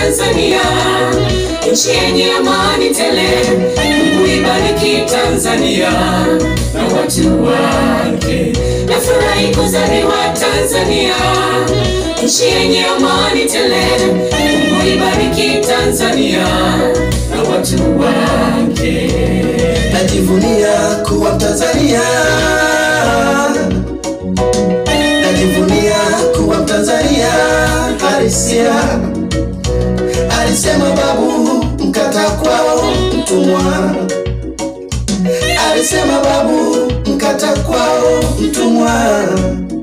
Tanzania, nchi yenye amani tele. Mungu ibariki Tanzania na watu wake. Nafurahi kuzaliwa Tanzania, nchi yenye amani tele. Mungu ibariki Tanzania na watu wake. Najivunia kuwa Mtanzania, najivunia kuwa Mtanzania halisia. Alisema babu, mkata kwao mtumwa. Alisema babu, mkata kwao mtumwa.